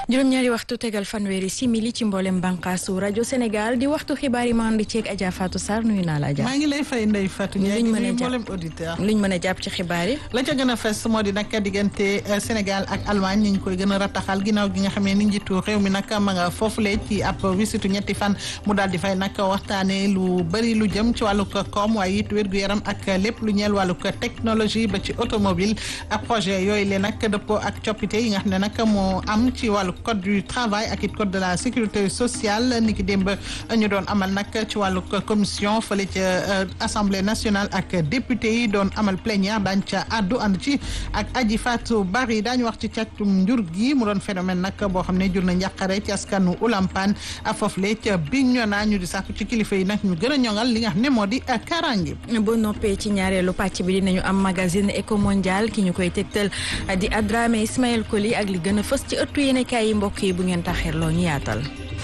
juróom-ñaari waxtu tegal fanweeri simili ci mboolem bànqaasu rajo Sénégal di waxtu xibaar yi ma ànd ceeg Adja Fatou Sarr nuyu naa la Adja. maa ngi lay fay Ndeye Fatou Ndiaye luñ mën a nuyu jàpp mboolem auditeur luñ mën a jàpp ci xibaar yi. la ca gën a fes moo di nag diggante Sénégal ak Allemagne ñu ngi koy gën a rataxal ginnaaw gi nga xamee ni njiitu réew mi nag ma nga foofule ci ab wisitu ñetti fan mu daal di fay nag waxtaanee lu bëri lu jëm ci wàllug koom waaye it wér-gu-yaram ak lépp lu ñeel wàllug technologie ba ci automobile ak projet yooyu le nag dëppoo ak coppite yi nga xam ne nag moo am ci wàllu code du travail ak it code de la sécurité sociale ni ki démb ñu doon amal nag ci wàllu commission fële ca assemblée nationale ak député yi doon amal plénière daañ ca àddu ànd ci ak aji Fatou Bari daañu wax ci càccum njur gi mu doon phénomène nag boo xam ne jur na njàqare ci askanu Ulampan foofule ca Bignona ñu di sàkku ci kilifa yi nag ñu gën a ñoŋal li nga xam ne moo di karange boo noppee ci ñaareelu pàcc bi dinañu am magazine éco mondial ki ñu koy tegtal di Adrame Ismaël Koli ak li gën a fës ci ëttu yéenekaay yi mbokk yi bu ngeen taxirloo ñu yaatal.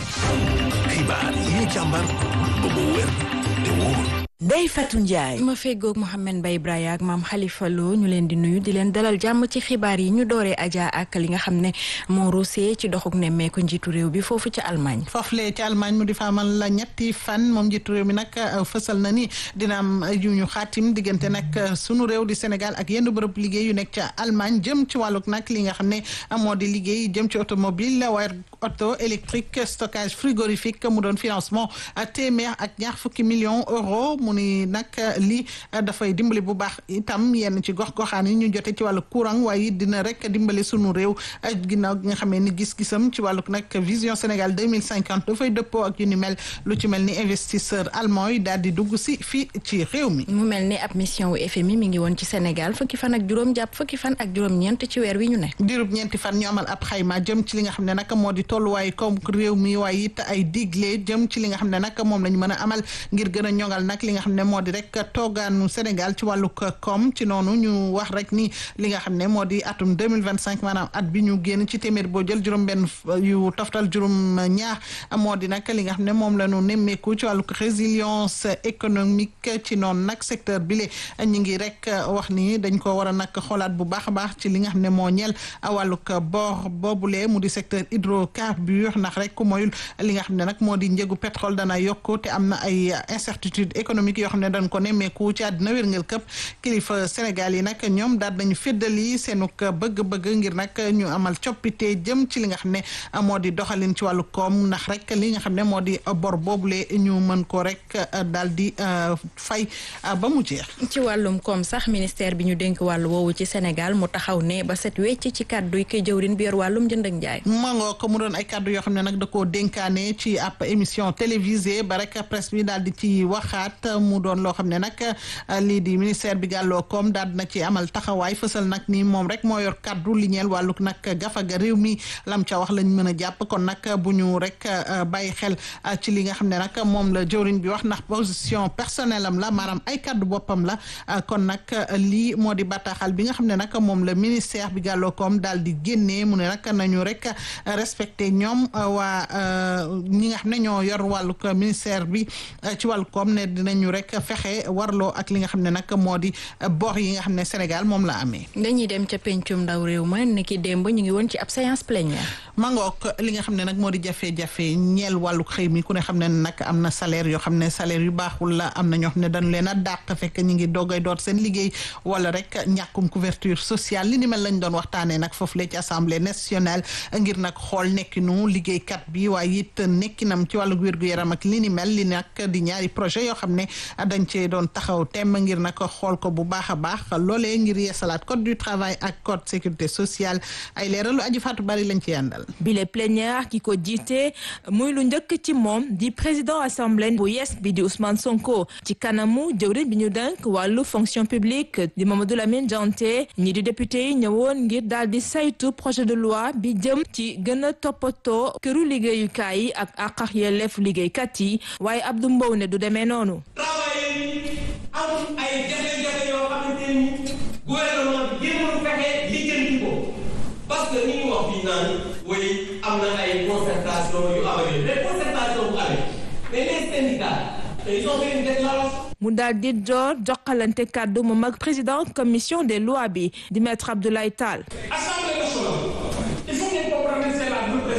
xibaar yi ñu càmbar ba mu wér te wóor. Ndeye Fatou Ndiaye. ma feggoog Mouhamed Mbaye Braya ak maam Khalifa Lo ñu leen di nuyu di leen dalal jàmm ci xibaar yi ñu dooree Adja ak li nga xam ne moo ruusee ci doxuk nemmeeku njiitu réew bi foofu ca Allemagne. foofule ci Allemagne mu di fa amal la ñetti fan moom njiitu réew mi nag fësal na ni dina am yu ñu xaatim diggante nag sunu réew di Sénégal ak yenn bërëb liggéey yu nekk ca Allemagne jëm ci wàllug nag li nga xam ne moo di liggéey jëm ci automobile waaye auto électrique stockage frigorifique mu doon financement téeméer ak ñaar fukki millions euros mu ni nag lii dafay dimbali bu baax itam yenn ci gox-goxaan yi ñu jote ci wàllu courant waaye dina rek dimbali sunu réew ginnaaw gi nga xamee ni gis-gisam ci wàllug nag vision Sénégal deux mille cinquante dafay dëppoo ak yu ni mel lu ci mel ni investisseur allemand yi daal di dugg si fii ci réew mi. mu mel ni ab mission wu FMI mi ngi woon ci Sénégal fukki fan ak juróom jàpp fukki fan ak juróom-ñeent ci weer wi ñu ne. diirub ñeenti fan ñu amal ab xayma jëm ci li nga xam ne nag moo di tolluwaay comme réew mi waaye it ay digle jëm ci li nga xam ne nag moom lañ mën a amal ngir gën a ñoŋal nag li nga xam ne moo di rek toogaanu Sénégal ci wàllu koom ci noonu ñu wax rek ni li nga xam ne moo di atum deux mille vingt cinq maanaam at bi ñu génn ci téeméer boo jël juróom-benn yu toftal juróom-ñaar moo di nag li nga xam ne moom la ñu nemmeeku ci wàllu résilience économique ci noonu nag secteur bi le ñu ngi rek wax ni dañ ko war a nag xoolaat bu baax a baax ci li nga xam ne moo ñeel wàllug boor boobule mu di secteur hydrocarbure ndax rek ku moyul li nga xam ne nag moo di njëgu pétrole dana yokku te am na ay incertitude économique yoo xam ne dañ ko nemmeeku ci àddina wérngel këpp kilifa Sénégal yi nag ñoom daal nañu féddali seenuk bëgg-bëgg ngir nag ñu amal coppite jëm ci li nga xam ne moo di doxalin ci wàllu koom ndax rek li nga xam ne moo di bor boobule ñu mën ko rek daal di fay ba mu jeex. ci wàllum koom sax ministère bi ñu dénk wàllu woowu ci Sénégal mu taxaw ne ba set wecc ci kàddu yi koy jëwrin bi yor wàllum jënd ak njaay. mangoo ko mu doon ay kàddu yoo xam ne nag da koo dénkaane ci ab émission télévisée ba rek presse bi daal di ci waxaat mu doon loo xam ne nag lii di ministère bi gàlloo koom daal dina ci amal taxawaay fësal nag ni moom rek moo yor kàddu li ñeel wàlluk nag gafaga réew mi lam ca wax lañ mën a jàpp kon nag bu ñu rek bàyyi xel ci li nga xam ne nag moom la jëwriñ bi wax ndax position personnelle am la maanaam ay kàddu boppam la kon nag lii moo di bataaxal bi nga xam ne nag moom la ministère bi gàlloo koom daal di génnee mu ne nag nañu rek respecté ñoom waa ñi nga xam ne ñoo yor wàlluk ministère bi ci wàllu koom ne dinañu rek fexe warloo ak li nga xam ne nag moo di bor yi nga xam ne Sénégal moom la amee. dañuy dem ca pencum ndaw réew ma ni ki démb ñu ngi woon ci ab séance plénière. mangook li nga xam ne nag moo di jafe-jafe ñeel wàllu xëy mi ku ne xam ne nag am na salaire yoo xam ne salaire yu baaxul la am na ñoo xam ne dañu leen a dàq fekk ñu ngi doogay doot seen liggéey wala rek ñàkkum couverture sociale li ni mel lañ doon waxtaanee nag foofu la ci assemblée nationale ngir nag xool nekkinu liggéeykat bi waaye it nekkinam ci wàllu wér-gu-yaram ak li ni mel li nag di ñaari projet yoo xam ne dañ cee doon taxaw temm ngir nag xool ko bu baax a baax loolee ngir yeesalaat code du travail ak code sécurité sociale ay leeralu aji faatu bari lañ ci yàndal bile plénière ki ko jiite muy lu njëkk ci moom di président assemblée bu yees bi di Ousmane Sonko ci kanamu jëwriñ bi ñu denk wàllu fonction publique di Mamadou Lamine Dianté ñi di député yi ñëwoon ngir daal di saytu projet de loi bi jëm ci gën a toppatoo këru liggéeyukaay yi ak àq ak yelleef liggéeykat yi waaye Abdou Mbow ne du demee noonu. am ay jafe-jafe yoo xamante ni gouvernement bi jéemul fexe lijjanti ko parce que ni ñu wax fii naan woy am na ay concertation yu amee mais concertation bu amee mais les syndicats ils ont fait une déclaration mu daal di door jokkalante kàddu moom ak président commission des lois bi di maître Abdoulaye Tall. assemblée nationale il faut ngeen comprendre c'est la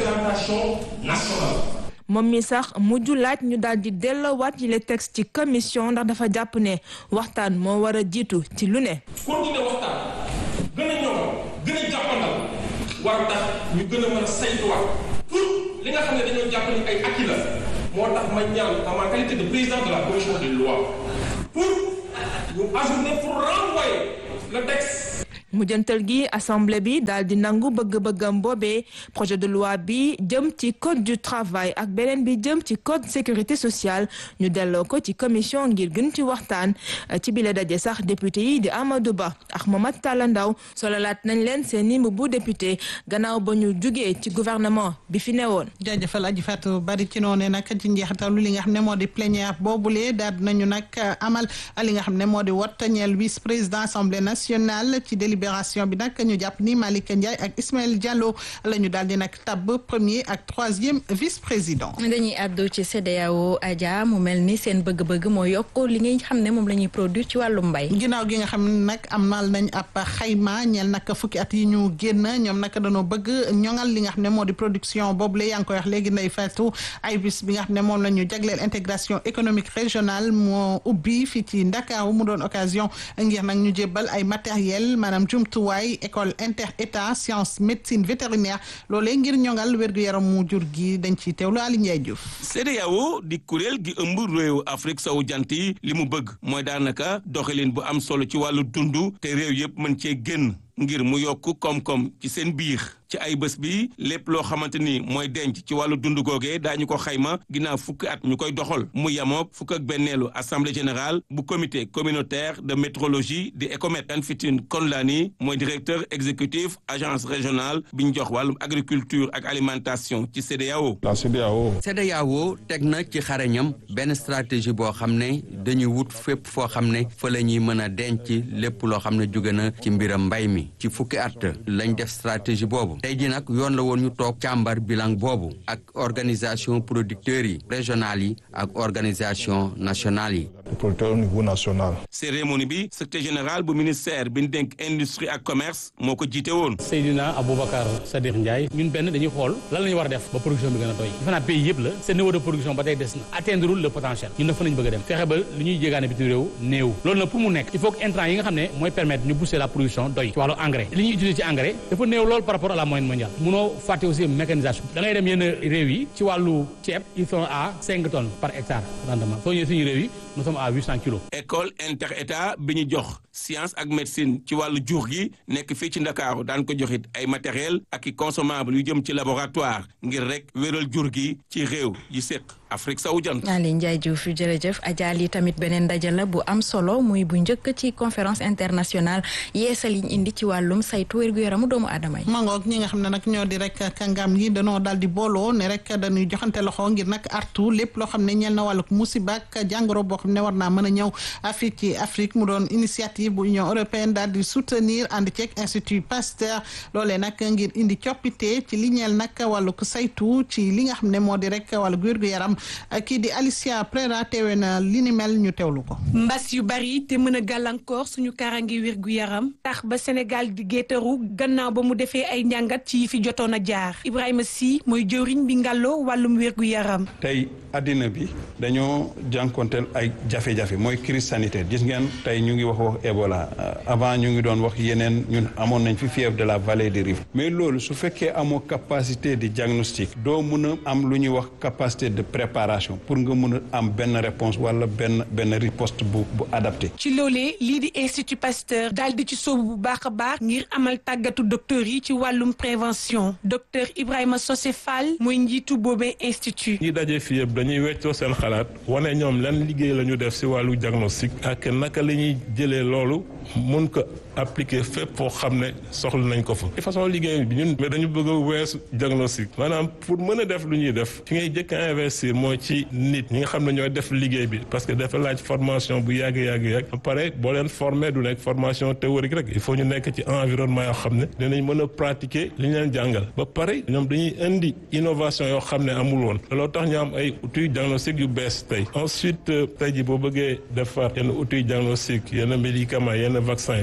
d'orientation nationale. moom mi sax mujj laaj ñu daal di delloowaat yi les textes ci commission ndax dafa jàpp ne waxtaan moo war a jiitu ci lu ne. continuer waxtaan gën a ñoŋal gën a jàppandal war tax ñu gën a mën a saytuwaat pour li nga xam ne dañoo jàpp ni ay acquis la moo tax ma ñaan en ma qualité de président de la commission des lois pour ñu ajourner pour renvoyer le texte. mujjantal gi assemblée bi daal di nangu bëgg-bëggam boobee projet de loi bi jëm ci code du travail ak beneen bi jëm ci code sécurité sociale ñu delloo ko ci commission ngir gën ci waxtaan ci bile daje sax député yi di Amadou Ba ak Mamadou Talla Ndaw sololaat nañ leen seen i bu député gannaaw ba ñu jugee ci gouvernement bi fi newoon. jaajëfal aji Fatou bari ci noonu nag ci njeexitalu li nga xam ne moo di plénière boobule daal nañu nag amal li nga xam ne moo di wot ñeel vice président assemblée nationale ci délibération bi nag ñu jàpp ni Malick Ndiaye ak Ismaël Diallo la ñu daal di nag tabb premier ak troisième vice président. dañuy àddu ci CEDEAO Adja mu mel ni seen bëgg-bëgg moo yokk li nga xam ne moom la ñuy produire ci wàllu mbay. ginnaaw gi nga xam ne nag amal nañ ab xayma ñeel nag fukki at yi ñu génn ñoom nag dañoo bëgg ñoŋal li nga xam ne moo di production boobu la yaa ngi koy wax léegi nday fatu ay bis bi nga xam ne moom la ñu jagleel intégration économique régionale moo ubbi fii ci Ndakaaru mu doon occasion ngir nag ñu jébbal ay matériel maanaam jumtuwaay école inter état science médecine vétérinaire loolee ngir ñoŋal wér-gu-yaram mu jur gi dañ ciy teewlu Ali Ndiaye Diouf. CEDEAO di kuréel gi ëmb réew Afrique sowu jant yi li mu bëgg mooy daanaka doxalin bu am solo ci wàllu dund te réew yëpp mën cee génn ngir mu yokk koom-koom ci seen biir ci ay bés bi lépp loo xamante ni mooy denc ci wàllu dund googee daañu ko xayma ginnaaw fukki at ñu koy doxal mu yamook fukk ak benneelu assemblée générale bu comité communautaire de métrologie di ECOMET Anfitin Konlani mooy directeur exécutif agence régionale bi ñu jox wàllum agriculture ak alimentation ci CEDEAO. la CEDEAO. CEDEAO teg na ci xarañam benn stratégie boo xam ne dañuy wut fépp foo xam ne fa la ñuy mën a denc lépp loo xam ne jóge na ci mbiram mbay mi ci fukki at lañ def stratégie boobu. tey jii nag yoon la woon ñu toog càmbar bilan boobu ak organisation producteurs yi régionales yi ak organisation nationale yi. producteurs au niveau national. cérémonie bi secrétaire général bu ministère bi ñu dénk industrie ak commerce moo ko jiite woon. Seydina Aboubacar Sadikh Ndiaye ñun benn dañuy xool lan la ñu war a def ba production bi gën a doy defe naa pays yëpp la seen niveau de production ba tey des na atteindre le potentiel ñun dafa nañ bëgg a dem fexe ba li ñuy jéegaane bitim réew néew loolu nag pour mu nekk il faut que intrant yi nga xam ne mooy permettre ñu booster la production doy ci wàllu engrais li ñuy utiliser ci engrais dafa néew lool par rapport à la moyenne mondiale munoo fàtte aussi mécanisation da ngay dem yenn réew yi ci wàllu ceeb ils sont à cinq tonnes par hectare rendement soo ñëwee suñu réew yi nous sommes à huit cent kilos. école inter état bi ñu jox science ak médecine ci wàllu jur gi nekk fii ci ndakaaru daan ko joxit ay matériel ak i consommable yu jëm ci laboratoire ngir rek wéral jur gi ci réew yi séq Afrique sowu jant. Aliou Ndiaye Diouf jërëjëf Adja li tamit beneen ndaje la bu am solo muy bu njëkk ci conférence internationale yeesal yi ñu indi ci wàllum saytu wér-gu-yaramu doomu aadama yi. mangoog ñi nga xam ne nag ñoo di rek kàngam yi danoo daal di booloo ne rek dañuy joxante loxo ngir nag artu lépp loo xam ne ñeel na wàllug musiba ak jàngoro boo xam ne war naa mën a ñëw fii ci Afrique mu doon initiative bu Union européenne daal di soutenir ànd ceeg Institut Pasteur loolee nag ngir indi coppite ci li ñeel nag wàllug saytu ci li nga xam ne moo di rek wàllug wér-gu-yaram kii di Alicia Prera teewe na li ni mel ñu teewlu ko. mbas yu bari te mën a gàllankoor suñu kaaraange wér gu yaram tax ba Sénégal di géetaru gannaaw ba mu defee ay njàngat ci yi fi jotoon a jaar Ibrahima Sy mooy jëwriñ bi ngàlloo wàllum wér gu yaram. tey addina bi dañoo jànkonteel ay jafe-jafe mooy crise sanitaire gis ngeen tey ñu ngi wax wax Ebola avant ñu ngi doon wax yeneen ñun amoon nañ fi fièvre de la vallée du Rift mais loolu su fekkee amoo capacité de diagnostic doo mun a am lu ñuy wax capacité de préparation pour nga mun a am benn réponse wala benn benn riposte bu bu adapté. ci loolee lii di Institut Pasteur daal di ci sóobu bu baax a baax ngir amal tàggatu docteur yi ci wàllum prévention docteur Ibrahima Sosé Fall mooy njiitu boobee institut. ñi daje fii yëpp dañuy weccoo seen xalaat wane ñoom lan liggéey la ñu def si wàllu diagnostic ak naka la ñuy jëlee loolu mun ko appliquer fépp foo xam ne soxla nañ ko fa. de façon liggéey bi ñun mais dañu bëgg a weesu diagnostic maanaam pour mën a def lu ñuy def fi ngay jëkk a investir mooy ci nit ñi nga xam ne ñooy def liggéey bi parce que dafa laaj formation bu yàgg yàgg yàgg ba pare boo leen former du nekk formation théorique rek il faut ñu nekk ci environnement yoo xam ne dinañ mën a pratiquer li ñu leen jàngal ba pare ñoom dañuy indi innovation yoo xam ne amul woon looloo tax ñu am ay outils diagnostic yu bees tey ensuite tey ji boo bëggee defar yenn outils diagnostic yenn médicaments yenn vaccin dafa laaj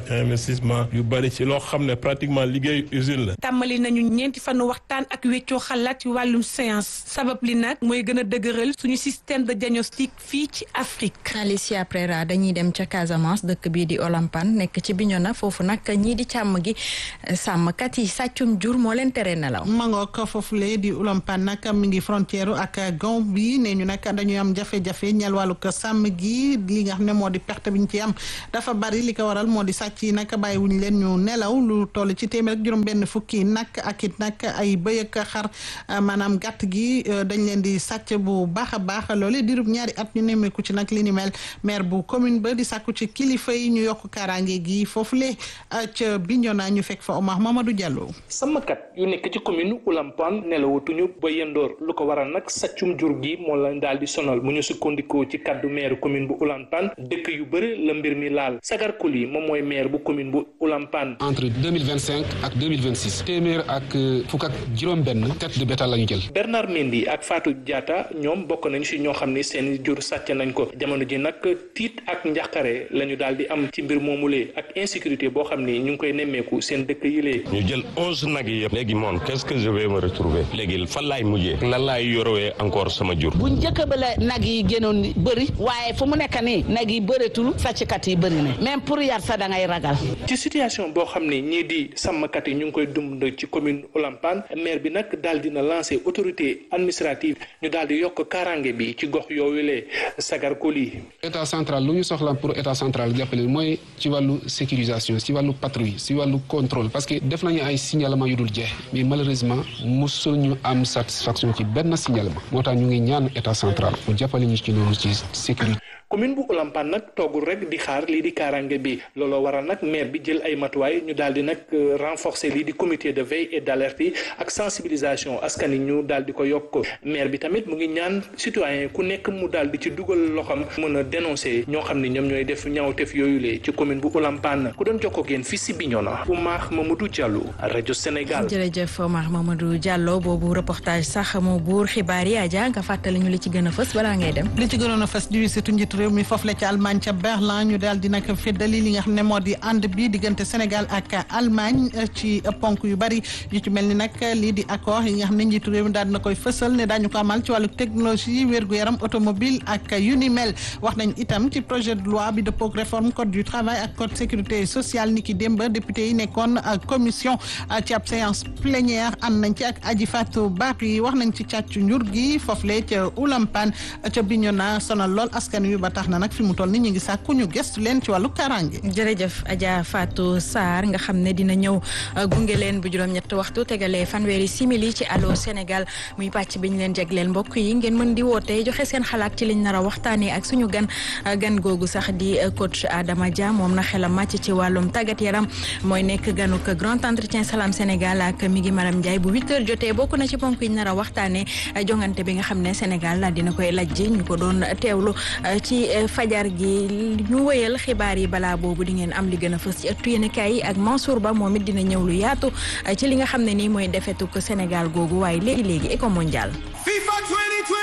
investissement yu bari ci loo xam ne pratiquement liggéey usine la. tàmmali nañu ñeenti fanu waxtaan ak weccoo xalaat ci wàllum science sabab li nag mooy gën a dëgëral suñu système de diagnostic fii ci Afrique. Alicia Prera dañuy dem ca Casamance dëkk bii di Olampan nekk ci Bignona foofu nag ñii di càmm gi sàmmkat yi sàccum jur moo leen tere nelaw. mangook foofule di Olampan nag mi ngi frontière ak Gambie nee ñu nag dañuy am jafe-jafe ñeel wàllu ko sàmm gi li nga xam ne moo di perte bi ñu ci am dafa bari li ko waral moo di sàcc yi nag bàyyiwuñ leen ñu nelaw lu toll ci téeméer ak juróom-benn fukki nag ak it nag ay bëy ak xar maanaam gàtt gi dañ leen di sàcc bu baax a baax loole dirub ñaari at ñu nemmeeku ci nag li ni mel maire bu commune ba di sàkku ci kilifa yi ñu yokk kaaraange gi foofule ca Bignona ñu fekk fa Omar Mamadou Diallo. sàmmkat yu nekk ci commune Oulampane nelawatuñu ba yendoor lu ko waral nag sàccum jur gi moo leen daal di sonal mu ñu sukkandikoo ci kaddu maire commune bu Oulampane dëkk yu bëri la mbir mi laal Sagar Koli moom mooy maire bu commune bu Oulampane. entre deux mille vingt cinq ak deux mille vingt six téeméer ak fukk ak juróom-benn tête de bétail la ñu jël. Bernard Mendy ak Fatou Diatta ñoom bokk nañu si ñoo xam ni seen jur sàcc nañ ko jamono ji nag tiit ak njàqare la ñu daal di am ci mbir moomulee ak insécurité boo xam ni ñu ngi koy nemmeeku seen dëkk yi lee. ñu jël onze nag yi yëpp léegi moom qu'est-ce que je vais me retrouver léegi fan laay mujjee lan laay yorowee encore sama jur. bu njëkk ba la nag yi génnoon bëri waaye fu mu nekk nii nag yi bëreetul sàcckat yi bëri na même pour yar sa da ngay ragal. ci situation boo xam ne ñii di sàmmkat yi ñu ngi koy dund ci commune Oulampane maire bi nag daal dina lancer autorité administrative ñu daal di yokk kaaraange bi ci gox yooyu lee sagar koli état central lu ñu soxla pour état central jàppale mooy ci wàllu sécurisation ci wàllu patrouille ci wàllu contrôle parce que def nañu ay signalement yu dul jeex mais malheureusement mosul ñu am satisfaction ci benn signalement moo tax ñu ngi ñaan état central mu jàppale ñu ci noonu ci sécurité. commune bu Oulampane nag toogul rek di xaar lii di kaaraange bi looloo waral nag maire bi jël ay matuwaay ñu daal di nag renforcer lii di comité de veille et d'alerte yi ak sensibilisation askan yi ñu daal di ko yokk maire bi tamit mu ngi ñaan citoyen ku nekk mu daal di ci dugal loxam mën a dénoncer ñoo xam ne ñoom ñooy def ñaawteef yooyu lee ci commune bu Oulampane ku doon jokkoo ak yéen fii si Bignona Oumar Mamadou Diallo rajo Sénégal. jërëjëf Oumar Mamadou Diallo boobu reportage sax moo buur xibaar yi Adja nga fàttali ñu li ci gën a fës balaa ngay dem. li ci gënoon a fës di wisitu njiitu réew mi foofu la ca Allemagne ca Berlin ñu daal di nag feddali li nga xam ne moo di ànd bi diggante Sénégal ak Allemagne ci ponk yu bari yu ci mel ni nag lii di accord yi nga xam ne njiitu réew mi daal dina koy fësal ne daañu ko amal ci wàllu technologie wér-gu-yaram automobile ak yu ni mel wax nañ itam ci projet de loi bi dëppoo ak réforme code du travail ak code sécurité sociale ni ki démb député yi nekkoon commission ci ab séance plénière ànd nañ ci ak Aji Fatou Bari wax nañ ci càccu njur gi foofu le ca Oulampane ca Bignona sonal lool askan wi ba tax na nag fi mu toll ni ñu ngi sàkku ñu gestu leen ci wàllu karange jërëjëf Adja Fatou Sarr nga xam ne dina ñëw gunge leen bu juróom-ñett waxtu tegalee fanweeri simili ci Allô Sénégal muy pàcc bi ñu leen jagleel mbokk yi ngeen mën di woote joxe seen xalaat ci liñ nar a waxtaanee ak suñu gan gan googu sax di coach Adama Dia moom na xelam màcc ci wàllum tàggat yaram mooy nekk ganuk grand entretien Salam Sénégal ak mi ngi Maram Ndiaye bu 8h jotee bokk na ci ponk yi ñu nar a waxtaanee jongante bi nga xam ne Sénégal daal dina koy lajji ñu ko doon teewlu ci fajar gi ñu wëyal xibaar yi balaa boobu di ngeen am li gën a fës ci ëttu yéenekaay yi ak Mansour Ba moom it dina ñëw lu yaatu ci li nga xam ne nii mooy defetuk Sénégal googu waaye léegi léegi éco mondial